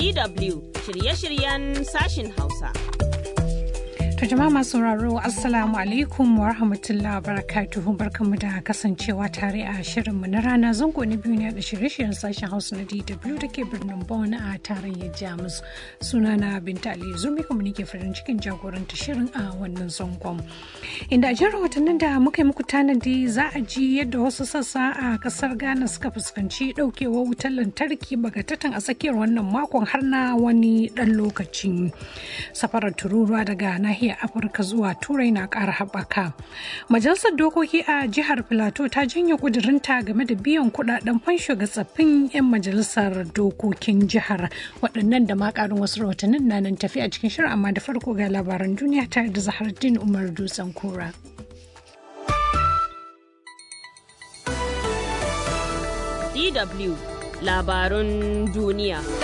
DW shirye-shiryen sashin Hausa. To jama'a masu sauraro Assalamu alaikum wa rahmatullahi wa barakatuhu barkanmu da kasancewa tare a shirinmu na rana zango na biyu ne da shirye-shiryen sashen Hausa na DW da ke birnin Bonn a tarayyar Jamus. Sunana Binta Ali Zumi kuma nake farin cikin jagoranta shirin a wannan zangon. Inda a jin rahotannin da muka yi muku tanadi za a ji yadda wasu sassa a kasar Ghana suka fuskanci daukewar wutar lantarki bagatatan a tsakiyar wannan makon har na wani dan lokaci. Safarar tururuwa daga nahiyar nahiyar afirka zuwa turai na ƙara haɓaka majalisar dokoki a jihar filato ta janye ƙudurinta game da biyan kuɗaɗen fansho ga tsaffin 'yan majalisar dokokin jihar waɗannan da ma ƙarin wasu rahotannin na nan tafi a cikin shirin amma da farko ga labaran duniya tare da zahardin umar dutsen kura. DW labarun duniya.